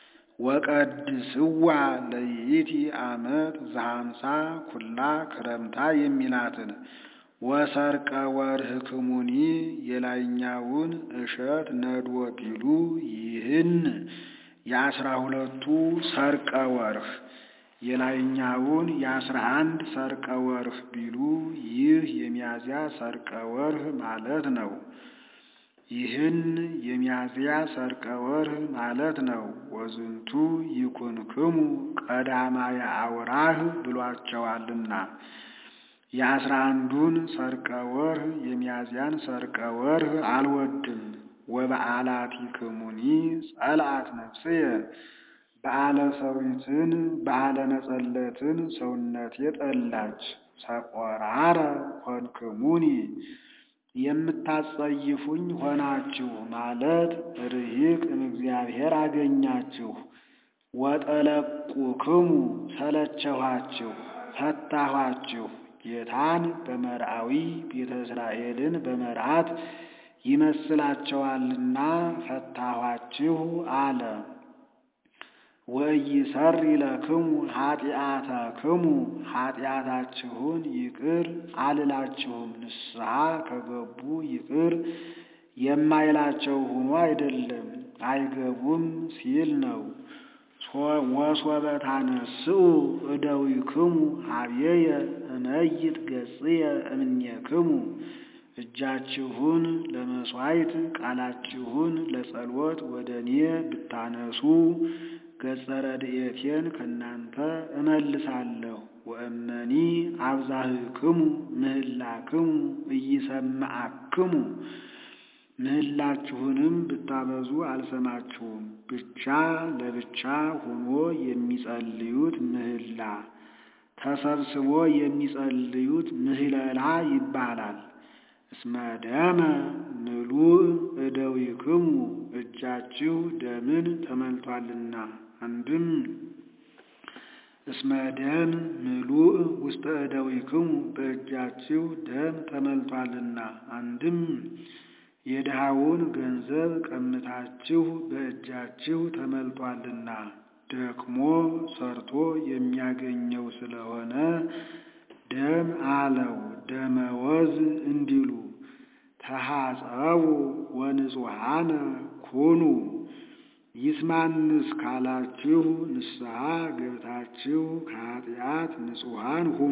ወቀድስዋ ለይእቲ ዓመት ዘሃምሳ ኩላ ክረምታ የሚላትን ወሰርቀ ወርህ ክሙኒ የላይኛውን እሸት ነድወ ቢሉ ይህን የአስራ ሁለቱ ሰርቀ ወርህ የላይኛውን የአስራ አንድ ሰርቀ ወርህ ቢሉ ይህ የሚያዝያ ሰርቀ ወርህ ማለት ነው። ይህን የሚያዝያ ሰርቀ ወርህ ማለት ነው። ወዝንቱ ይኩንክሙ ቀዳማየ አውራህ ብሏቸዋልና የአስራ አንዱን ሰርቀ ወርህ የሚያዝያን ሰርቀ ወርህ አልወድም። ወበዓላቲክሙኒ ጸልአት ነፍስየ በዓለ ሰዊትን በዓለ ነጸለትን ሰውነቴ ጠላች። ሰቆራረ ኮንክሙኒ የምታጸይፉኝ ሆናችሁ ማለት ርሂቅ እምእግዚአብሔር አገኛችሁ። ወጠለቁክሙ ሰለቸኋችሁ፣ ፈታኋችሁ። ጌታን በመርአዊ ቤተ እስራኤልን በመርዓት ይመስላቸዋልና ፈታኋችሁ አለ። ወኢይሠሪ ለክሙ ኃጢአተክሙ ኃጢአታችሁን ይቅር አልላችሁም። ንስሐ ከገቡ ይቅር የማይላቸው ሆኖ አይደለም አይገቡም ሲል ነው። ወሶበ ታነስኡ እደዊክሙ ኀቤየ እመይጥ ገጽየ እምኔክሙ እጃችሁን ለመሥዋዕት ቃላችሁን ለጸሎት ወደ እኔ ብታነሱ ገጸ ረድኤቴን ከእናንተ እመልሳለሁ። ወእመኒ አብዛህክሙ ምህላክሙ ኢይሰምዓክሙ ምህላችሁንም ብታበዙ አልሰማችሁም። ብቻ ለብቻ ሆኖ የሚጸልዩት ምህላ ተሰብስቦ የሚጸልዩት ምህለላ ይባላል። እስመ ደመ ምሉእ እደዊክሙ እጃችሁ ደምን ተመልቷልና። አንድም እስመ ደም ምሉእ ውስተ እደዊክሙ በእጃችሁ ደም ተመልቷልና። አንድም የድሃውን ገንዘብ ቀምታችሁ በእጃችሁ ተመልቷልና። ደክሞ ሰርቶ የሚያገኘው ስለሆነ ደም አለው። ደመወዝ እንዲሉ ተሐጸቡ ወንጹሐነ ኩኑ ይስማንስ ካላችሁ ንስሐ ገብታችሁ ከኃጢአት ንጹሐን ሁኑ።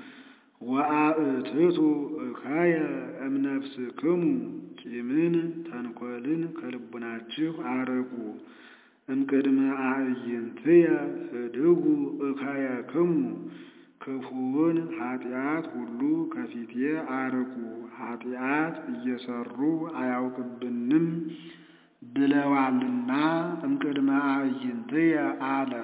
ወአእትቱ እከየ እምነፍስክሙ ቂምን ተንኰልን ከልቡናችሁ አርቁ። እምቅድመ አዕይንትየ ህድጉ እከየክሙ ክፉውን ኃጢአት ሁሉ ከፊቴ አርቁ። ኃጢአት እየሰሩ አያውቅብንም ብለዋልና እምቅድመ አዕይንትየ አለ።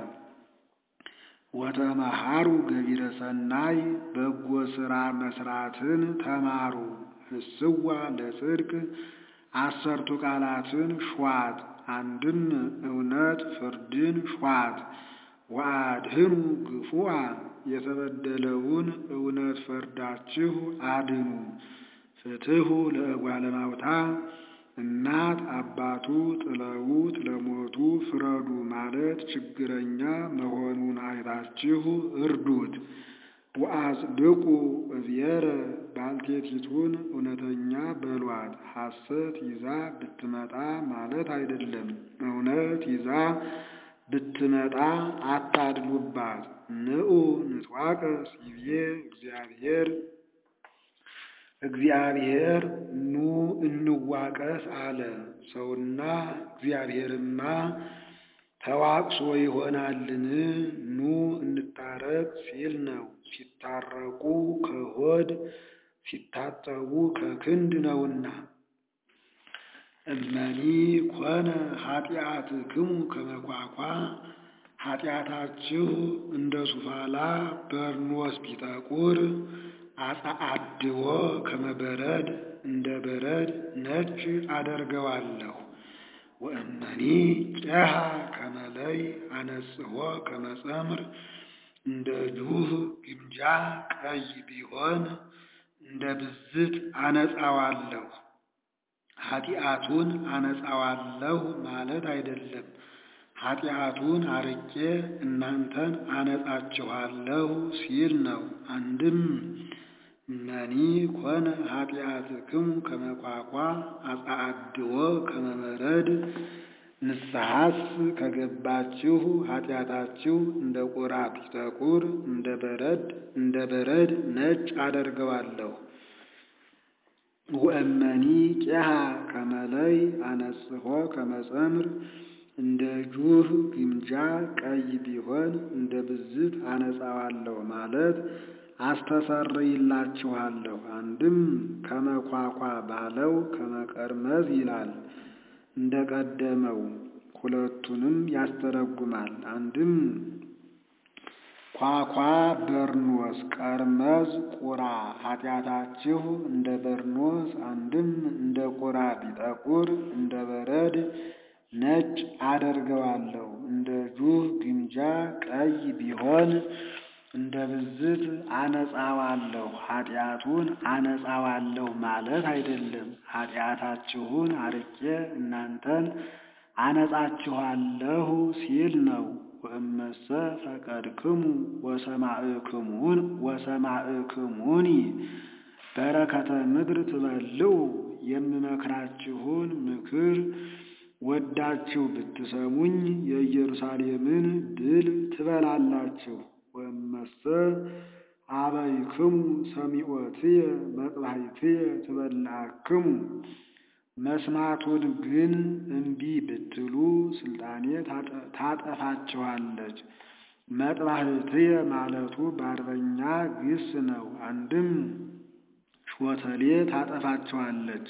ወተመሃሩ ገቢረ ሰናይ በጎ ሥራ መስራትን ተማሩ። ህስዋ ለጽድቅ አሰርቱ ቃላትን ሿት። አንድም እውነት ፍርድን ሿት። ወአድህኑ ግፉአ የተበደለውን እውነት ፈርዳችሁ አድኑ። ፍትሑ ለእጓለ እማውታ እናት አባቱ ጥለውት ለሞቱ ፍረዱ ማለት ችግረኛ መሆኑን አይታችሁ እርዱት። ወአጽድቁ እብየረ ባልቴቲቱን እውነተኛ በሏት። ሐሰት ይዛ ብትመጣ ማለት አይደለም። እውነት ይዛ ብትመጣ አታድሉባት። ንዑ ንትዋቀስ ይቤ እግዚአብሔር እግዚአብሔር ኑ እንዋቀስ አለ። ሰውና እግዚአብሔርማ ተዋቅሶ ይሆናልን? ኑ እንታረቅ ሲል ነው። ሲታረቁ ከሆድ ሲታጠቡ ከክንድ ነውና። እመኒ ኮነ ኃጢአትክሙ ከመ ኳኳ ኃጢአታችሁ እንደ ሱፋላ በርኖስ ቢጠቁር አጸአድዎ ከመበረድ እንደ በረድ ነጭ አደርገዋለሁ። ወእመኒ ጨሃ ከመለይ አነጽሖ ከመጸምር እንደ ጁህ ግምጃ ቀይ ቢሆን እንደ ብዝት አነጻዋለሁ። ኃጢአቱን አነጻዋለሁ ማለት አይደለም። ኃጢአቱን አርቄ እናንተን አነጻችኋለሁ ሲል ነው። አንድም እመኒ ኮነ ኃጢአትክሙ ከመኳኳ አጸአድዎ ከመበረድ ንስሐስ ከገባችሁ ኃጢአታችሁ እንደ ቁራ ቢጠቁር እንደ በረድ እንደ በረድ ነጭ አደርገዋለሁ። ወእመኒ ቄሃ ከመለይ አነጽሖ ከመጸምር እንደ ጁህ ግምጃ ቀይ ቢሆን እንደ ብዝት አነጻዋለሁ ማለት አስተሰርይላችኋለሁ። አንድም ከመኳኳ ባለው ከመቀርመዝ ይላል እንደ ቀደመው ሁለቱንም ያስተረጉማል። አንድም ኳኳ በርኖስ፣ ቀርመዝ ቁራ ኃጢአታችሁ እንደ በርኖስ አንድም እንደ ቁራ ቢጠቁር እንደ በረድ ነጭ አደርገዋለሁ። እንደ ጁህ ግምጃ ቀይ ቢሆን እንደ ብዝት አነጻዋለሁ። ኃጢአቱን አነጻዋለሁ ማለት አይደለም። ኃጢአታችሁን አርቄ እናንተን አነጻችኋለሁ ሲል ነው። ወእመሰ ፈቀድክሙ ወሰማዕክሙን ወሰማዕክሙኒ በረከተ ምድር ትበልዑ የምመክራችሁን ምክር ወዳችሁ ብትሰሙኝ የኢየሩሳሌምን ድል ትበላላችሁ። ወእመሰ አበይክሙ ሰሚዖትየ መጥባሕትየ ትበልዓክሙ መስማቱን ግን እምቢ ብትሉ ስልጣኔ ታጠፋችኋለች። መጥባሕትየ ማለቱ በአርበኛ ግስ ነው። አንድም ሾተሌ ታጠፋችኋለች።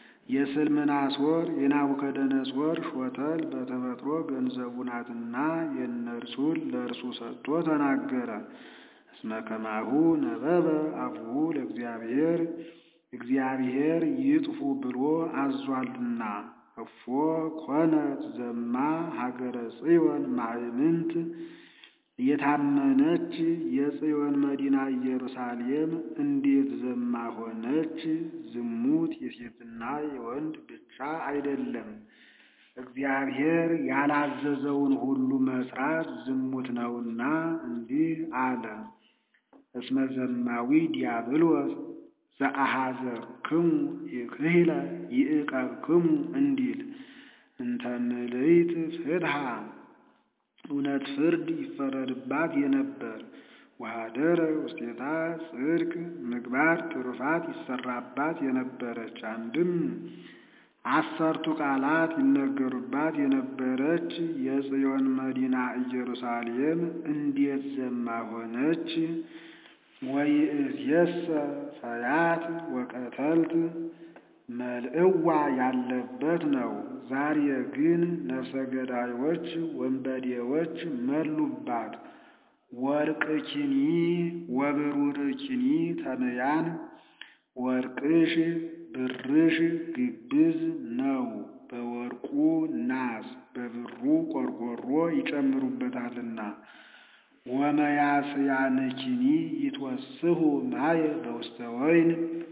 የስልምናሶር የናቡከደነጾር ሾተል በተፈጥሮ ገንዘቡ ናትና የእነርሱን ለእርሱ ሰጥቶ ተናገረ። እስመ ከማሁ ነበበ አፉሁ ለእግዚአብሔር እግዚአብሔር ይጥፉ ብሎ አዟልና። እፎ ኮነት ዘማ ሀገረ ጽዮን ማእምንት የታመነች የጽዮን መዲና ኢየሩሳሌም እንዴት ዘማ ሆነች? ዝሙት የሴትና የወንድ ብቻ አይደለም። እግዚአብሔር ያላዘዘውን ሁሉ መስራት ዝሙት ነውና እንዲህ አለ። እስመ ዘማዊ ዲያብሎስ ዘአሐዘክሙ ይክህለ ይዕቀብክሙ እንዲል እንተ ምልዕት ፍትሐ እውነት ፍርድ ይፈረድባት የነበር ወኀደረ ውስቴታ ጽድቅ ምግባር ትሩፋት ይሰራባት የነበረች አንድም አሰርቱ ቃላት ይነገሩባት የነበረች የጽዮን መዲና ኢየሩሳሌም እንዴት ዘማ ሆነች? ወይእዜሰ ፈያት ወቀተልት መልእዋ ያለበት ነው። ዛሬ ግን ነፍሰ ገዳዮች ወንበዴዎች መሉባት። ወርቅኪኒ ወብሩርኪኒ ተመያን ወርቅሽ ብርሽ ግብዝ ነው። በወርቁ ናስ በብሩ ቆርቆሮ ይጨምሩበታልና። ወመያስያንኪኒ ይትወስሁ ማየ በውስተ ወይን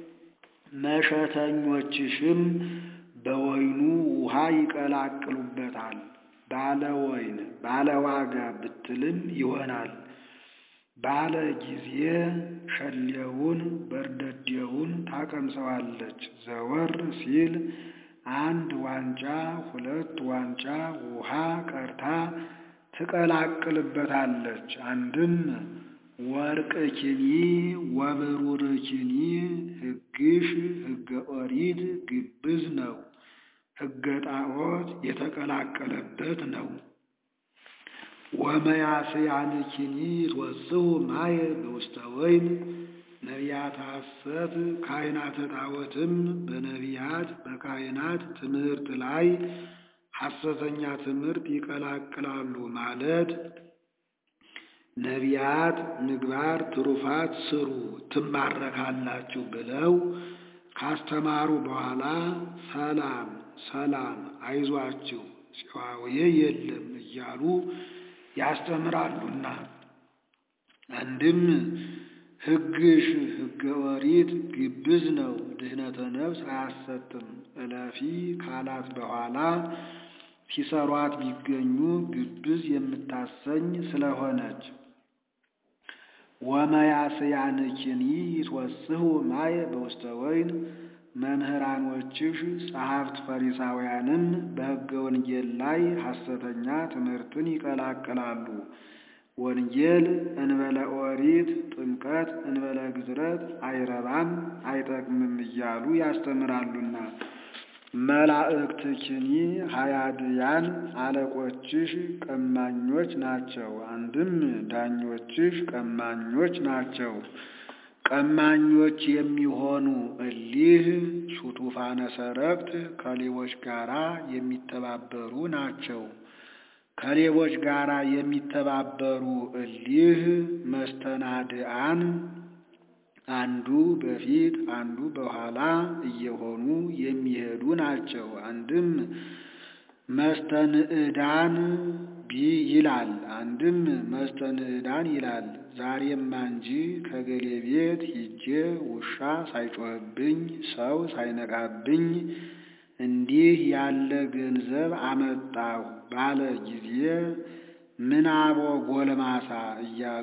መሸተኞችሽም በወይኑ ውሃ ይቀላቅሉበታል። ባለ ወይን ባለ ዋጋ ብትልም ይሆናል። ባለ ጊዜ ሸሌውን በርደዴውን ታቀምሰዋለች። ዘወር ሲል አንድ ዋንጫ ሁለት ዋንጫ ውሃ ቀርታ ትቀላቅልበታለች። አንድም ወርቅ ኪኒ ወብሩር ኪኒ ሕግሽ ሕገ ኦሪት ግብዝ ነው። ሕገ ጣዖት የተቀላቀለበት ነው። ወመያስያንኪኒ ይትወስሁ ማየ በውስተ ወይን ነቢያት ሐሰት ካህናተ ጣዖትም በነቢያት በካህናት ትምህርት ላይ ሐሰተኛ ትምህርት ይቀላቅላሉ ማለት ነቢያት ምግባር ትሩፋት ስሩ ትማረካላችሁ ብለው ካስተማሩ በኋላ ሰላም ሰላም አይዟችሁ ጽዋዌ የለም እያሉ ያስተምራሉና አንድም ሕግሽ ሕገ ኦሪት ግብዝ ነው፣ ድህነተ ነፍስ አያሰጥም እለፊ ካላት በኋላ ሲሰሯት ቢገኙ ግብዝ የምታሰኝ ስለሆነች ወመያስያንኪኒ ይትወስሁ ማየ በውስተ ወይን መምህራኖችሽ ጸሐፍት ፈሪሳውያንም በሕገ ወንጌል ላይ ሐሰተኛ ትምህርትን ይቀላቅላሉ። ወንጌል እንበለ ኦሪት ጥምቀት እንበለ ግዝረት አይረባም አይጠቅምም እያሉ ያስተምራሉና መላእክትኪኒ ሀያድያን አለቆችሽ ቀማኞች ናቸው። አንድም ዳኞችሽ ቀማኞች ናቸው። ቀማኞች የሚሆኑ እሊህ ሱቱፋነ ሰረቅት ከሌቦች ጋራ የሚተባበሩ ናቸው። ከሌቦች ጋር የሚተባበሩ እሊህ መስተናድአን አንዱ በፊት አንዱ በኋላ እየሆኑ የሚሄዱ ናቸው። አንድም መስተንዕዳን ቢ ይላል፣ አንድም መስተንዕዳን ይላል። ዛሬማ እንጂ ከገሌ ቤት ሂጄ ውሻ ሳይጮህብኝ ሰው ሳይነቃብኝ እንዲህ ያለ ገንዘብ አመጣሁ ባለ ጊዜ ምናቦ ጎልማሳ እያሉ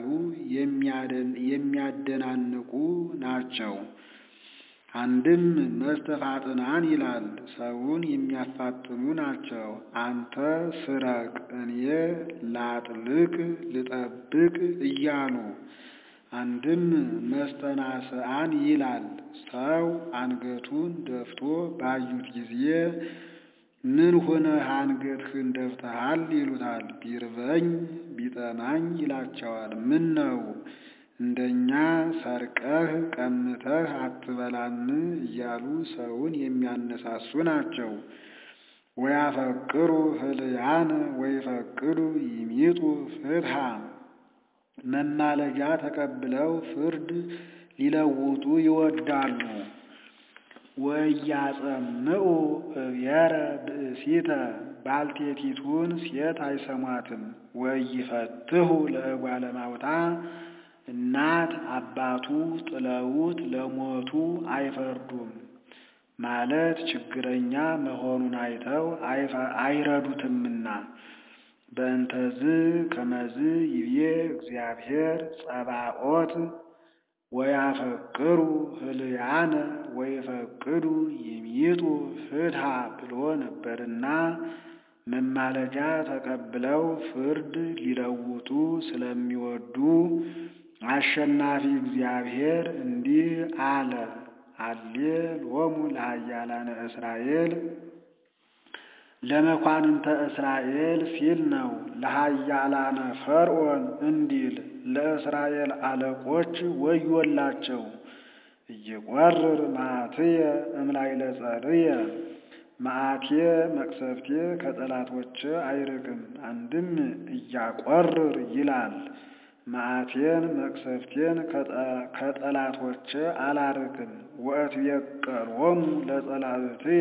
የሚያደናንቁ ናቸው። አንድም መስተፋጥናን ይላል፣ ሰውን የሚያፋጥኑ ናቸው። አንተ ስረቅ፣ እኔ ላጥልቅ ልጠብቅ እያሉ አንድም መስተናስአን ይላል፣ ሰው አንገቱን ደፍቶ ባዩት ጊዜ ምን ሆነህ አንገትህን ደፍተሃል ይሉታል። ቢርበኝ ቢጠማኝ ይላቸዋል። ምን ነው እንደኛ ሰርቀህ ቀምተህ አትበላም እያሉ ሰውን የሚያነሳሱ ናቸው። ወያፈቅሩ ህልያነ ወይፈቅዱ ይሚጡ ፍትሃ መማለጃ ተቀብለው ፍርድ ሊለውጡ ይወዳሉ። ወያጸምዑ እብየረ ብእሲተ ባልቴቲቱን ሴት አይሰሟትም። ወይፈትሁ ለእጓለ ማውታ እናት አባቱ ጥለውት ለሞቱ አይፈርዱም ማለት ችግረኛ መሆኑን አይተው አይረዱትምና። በእንተዝ ከመዝ ይብዬ እግዚአብሔር ጸባኦት ወያፈቅሩ ህልያነ ወይፈቅዱ ይሚጡ ፍትሃ ብሎ ነበርና መማለጃ ተቀብለው ፍርድ ሊለውጡ ስለሚወዱ አሸናፊ እግዚአብሔር እንዲህ አለ። አሌ ሎሙ ለኃያላነ እስራኤል ለመኳንንተ እስራኤል ሲል ነው። ለኃያላነ ፈርዖን እንዲል ለእስራኤል አለቆች ወዮላቸው። እይቈርር መዓትየ እምላዕለ ጸርየ መዓቴ መቅሰፍቴ ከጠላቶች አይርቅም። አንድም እያቈርር ይላል መዓቴን መቅሰፍቴን ከጠላቶች አላርቅም። ወእትቤቀሎሙ ለጸላእትየ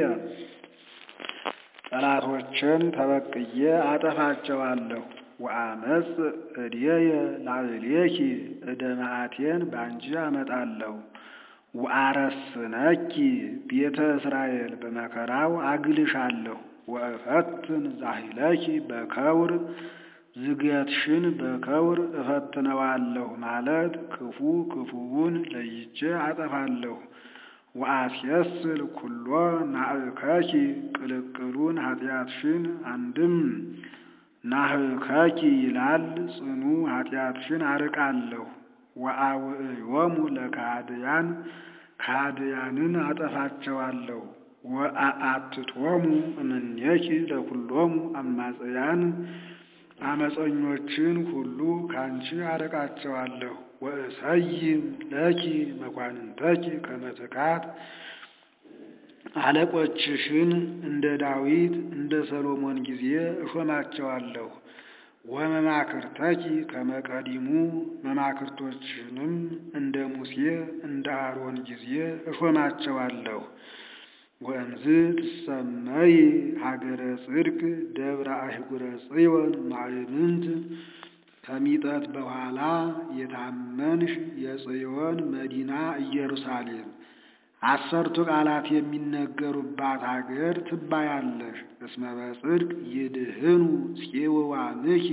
ጠላቶችን ተበቅዬ አጠፋቸዋለሁ። ወአመጽ እዴየ ላዕሌኪ እደ መዓቴን ባንቺ አመጣለሁ። ወአረስነኪ ቤተ እስራኤል በመከራው አግልሻለሁ። ወእፈትን ዛሂለኪ በከውር ዝገትሽን በከውር እፈትነዋለሁ ማለት ክፉ ክፉውን ለይቼ አጠፋለሁ። ወአስየስል ኩሎ ናእከኪ ቅልቅሉን ኃጢአትሽን አንድም ናህከኪ ይላል ጽኑ ኃጢአትሽን አርቃለሁ። ወአውዕዮሙ ለካህድያን ካህድያንን አጠፋቸዋለሁ። ወአአትቶሙ እምኔኪ ለኩሎሙ አማጽያን አመፀኞችን ሁሉ ካንቺ አርቃቸዋለሁ። ወእሰይም ለኪ መኳንንተኪ ከመ ትካት አለቆችሽን እንደ ዳዊት እንደ ሰሎሞን ጊዜ እሾማቸዋለሁ። ወመማክርተኪ ከመቀዲሙ መማክርቶችንም እንደ ሙሴ እንደ አሮን ጊዜ እሾማቸዋለሁ። ወእምዝ ትሰመይ ሀገረ ጽድቅ ደብረ አይጉረ ጽዮን ማዕምንት ከሚጠት በኋላ የታመንሽ የጽዮን መዲና ኢየሩሳሌም አሰርቱ ቃላት የሚነገሩባት አገር ትባያለሽ። እስመ በጽድቅ ይድህኑ ጽዮዋንኪ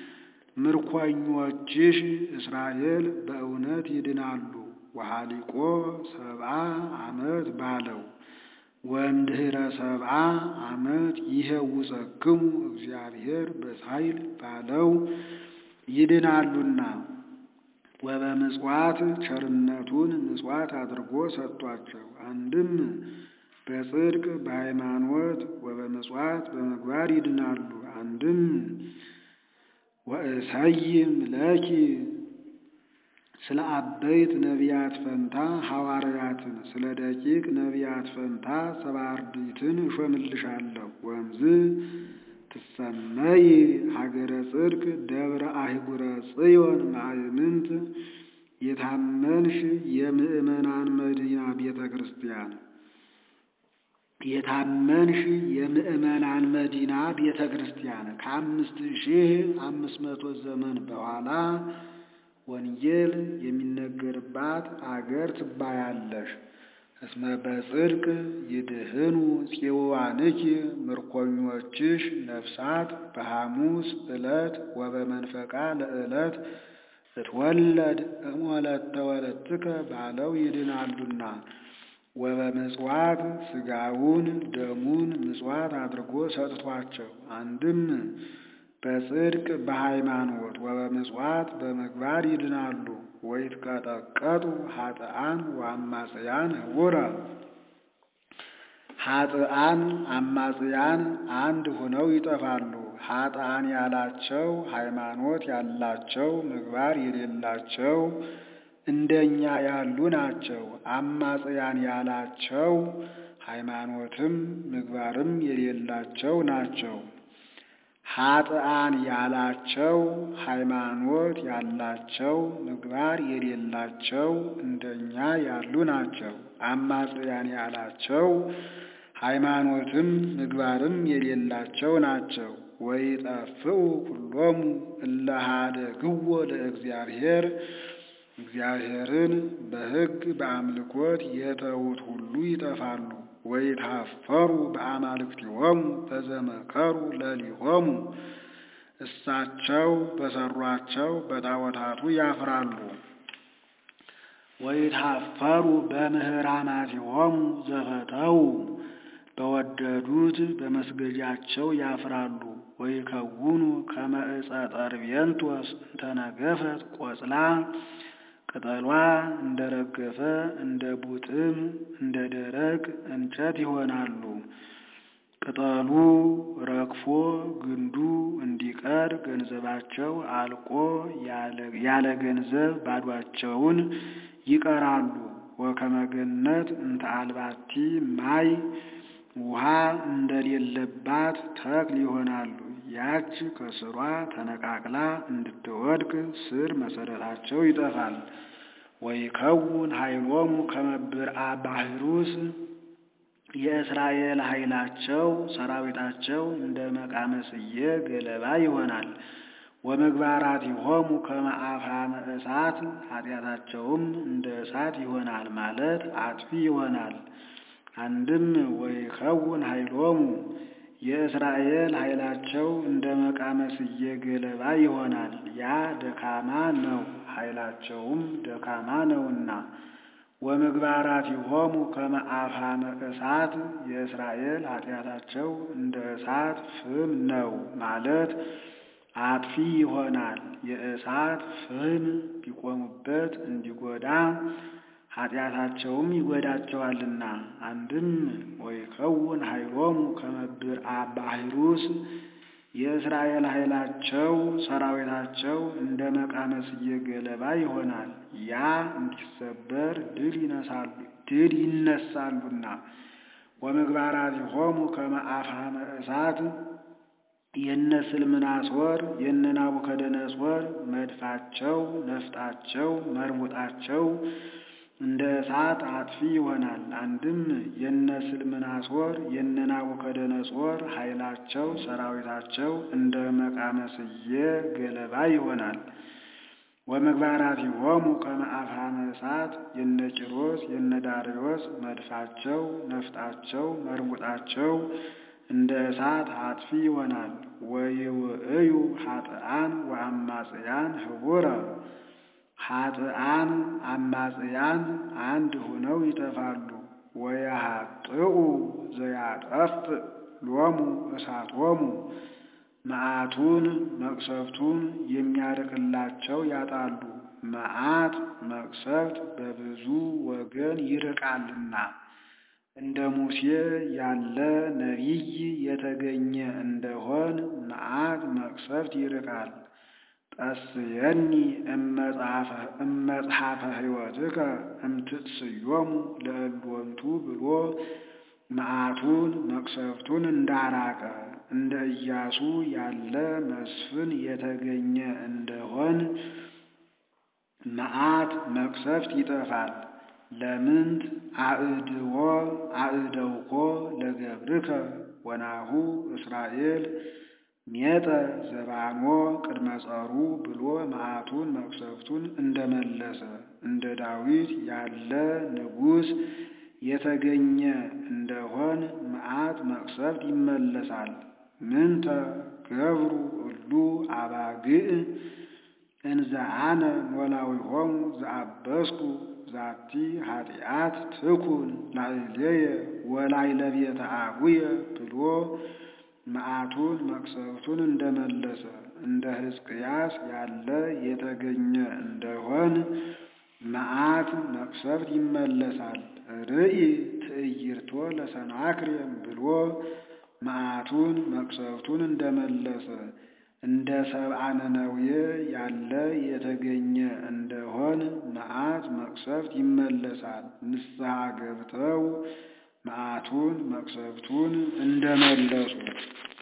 ምርኮኞችሽ እስራኤል በእውነት ይድናሉ። ወሃሊቆ ሰብአ ዓመት ባለው ወእምድኅረ ሰብአ ዓመት ይሄውፀክሙ እግዚአብሔር በሳይል ባለው ይድናሉና ወበምጽዋት ቸርነቱን ምጽዋት አድርጎ ሰጥቷቸው። አንድም በጽድቅ በሃይማኖት ወበምጽዋት በምግባር ይድናሉ። አንድም ወእሰይም ለኪ ስለ አበይት ነቢያት ፈንታ ሐዋርያትን ስለ ደቂቅ ነቢያት ፈንታ ሰባ አርድእትን እሾምልሻለሁ። ወእምዝ ትሰመይ ሀገረ ጽድቅ ደብረ አይጉረ ጽዮን ማዕምንት የታመንሽ የምእመናን መዲና ቤተ ክርስቲያን የታመንሽ የምእመናን መዲና ቤተ ክርስቲያን ከአምስት ሺህ አምስት መቶ ዘመን በኋላ ወንጌል የሚነገርባት አገር ትባያለሽ። እስመ በጽድቅ ይድህኑ ጽዮዋንኪ ምርኮኞችሽ ነፍሳት በሐሙስ ዕለት ወበመንፈቃ ለዕለት እትወለድ እሞለተ ወለትከ ባለው ይድናሉና ወበምጽዋት ሥጋውን ደሙን ምጽዋት አድርጎ ሰጥቷቸው አንድም በጽድቅ በሃይማኖት ወበምጽዋት በምግባር ይድናሉ። ወይትቀጠቀጡ ኃጥአን ወአማጽያን ህቡረ ኃጥአን አማጽያን አንድ ሆነው ይጠፋሉ። ኃጥአን ያላቸው ሃይማኖት ያላቸው ምግባር የሌላቸው እንደኛ ያሉ ናቸው። አማጽያን ያላቸው ሃይማኖትም ምግባርም የሌላቸው ናቸው። ኃጥአን ያላቸው ሃይማኖት ያላቸው ምግባር የሌላቸው እንደኛ ያሉ ናቸው። አማጽያን ያላቸው ሃይማኖትም ምግባርም የሌላቸው ናቸው። ወይጠፍኡ ኩሎሙ እለ ኀደግዎ ለእግዚአብሔር እግዚአብሔርን በሕግ በአምልኮት የተዉት ሁሉ ይጠፋሉ። ወይታፈሩ በአማልክቲሆሙ በዘመከሩ ለሊሆሙ እሳቸው በሰሯቸው በጣዖታቱ ያፍራሉ። ወይታፈሩ በምህራማቲሆሙ ዘፈተው በወደዱት በመስገጃቸው ያፍራሉ። ወይከውኑ ከመ ዕፀ ጠርቤንቶስ እንተነገፈት ቆጽላ ቅጠሏ እንደ ረገፈ እንደ ቡጥም እንደ ደረቅ እንጨት ይሆናሉ። ቅጠሉ ረግፎ ግንዱ እንዲቀር ገንዘባቸው አልቆ ያለ ገንዘብ ባዷቸውን ይቀራሉ። ወከመ ገነት እንተ አልባቲ ማይ ውሃ እንደሌለባት ተክል ይሆናሉ። ያች ከስሯ ተነቃቅላ እንድትወድቅ ስር መሰረታቸው ይጠፋል። ወይከውን ኃይሎሙ ከመ ብርአ ባሕሩስ የእስራኤል ኃይላቸው ሰራዊታቸው እንደ መቃመስየ ገለባ ይሆናል። ወምግባራቲሆሙ ከመ አፍሃመ እሳት ኃጢአታቸውም እንደ እሳት ይሆናል ማለት አጥፊ ይሆናል። አንድም ወይከውን ኃይሎሙ የእስራኤል ኃይላቸው እንደ መቃመስየ ገለባ ይሆናል። ያ ደካማ ነው፣ ኃይላቸውም ደካማ ነውና። ወምግባራቲሆሙ ከመ አፍሃመ እሳት የእስራኤል ኃጢአታቸው እንደ እሳት ፍም ነው ማለት አጥፊ ይሆናል። የእሳት ፍም ቢቆሙበት እንዲጎዳ ኃጢአታቸውም ይጎዳቸዋልና። አንድም ወይከውን ኃይሎሙ ከመ ብርአ ባሕሩስ የእስራኤል ኃይላቸው ሰራዊታቸው እንደ መቃመስየ ገለባ ይሆናል። ያ እንዲሰበር ድል ይነሳሉና። ወምግባራቲሆሙ ከመ አፍሃመ እሳት የነ ስልምናሶር የነ ናቡከደነጾር መድፋቸው፣ ነፍጣቸው፣ መርቡጣቸው እንደ እሳት አጥፊ ይሆናል። አንድም የነ ስልምናሶር የነ ናቡከደነጾር ኃይላቸው ሰራዊታቸው እንደ መቃመስየ ገለባ ይሆናል። ወምግባራቲሆሙ ከመ አፍሃመ እሳት የነ ቂሮስ የነ ዳርዮስ መድፋቸው፣ ነፍጣቸው፣ መርቡጣቸው እንደ እሳት አጥፊ ይሆናል። ወይውእዩ ኃጥአን ወአማጽያን ህቡረ ኃጥአን አማጽያን አንድ ሆነው ይጠፋሉ። ወያሃጥኡ ዘያጠፍእ ሎሙ እሳቶሙ መዓቱን መቅሰፍቱን የሚያርቅላቸው ያጣሉ። መዓት መቅሰፍት በብዙ ወገን ይርቃልና እንደ ሙሴ ያለ ነቢይ የተገኘ እንደሆን መዓት መቅሰፍት ይርቃል። ጠስየኒ እመጽሐፈ ሕይወትከ እምትጽዮሙ ለእልወንቱ ብሎ መዓቱን መቅሰፍቱን እንዳራቀ እንደ ኢያሱ ያለ መስፍን የተገኘ እንደሆን መዓት መቅሰፍት ይጠፋል። ለምንት አእድዎ አእደውኮ ለገብርከ ወናሁ እስራኤል ሜጠ ዘባኖ ቅድመ ጸሩ ብሎ መዓቱን መቅሰፍቱን እንደመለሰ እንደ ዳዊት ያለ ንጉሥ የተገኘ እንደሆን መዓት መቅሰፍት ይመለሳል። ምንተ ገብሩ እሉ አባግዕ እንዘ አነ ኖላዊሆሙ ዘአበስኩ ዛቲ ኃጢአት ትኩን ላዕሌየ ወላዕለ ቤተ አቡየ ብሎ መዓቱን መቅሰፍቱን እንደመለሰ እንደ ሕዝቅያስ ያለ የተገኘ እንደሆን መዓት መቅሰፍት ይመለሳል። ርኢ ትዕይርቶ ለሰናክሬም ብሎ መዓቱን መቅሰፍቱን እንደመለሰ እንደ ሰብአ ነነዌ ያለ የተገኘ እንደሆን መዓት መቅሰፍት ይመለሳል። ንስሐ ገብተው መዓቱን መቅሰፍቱን እንደመለሱ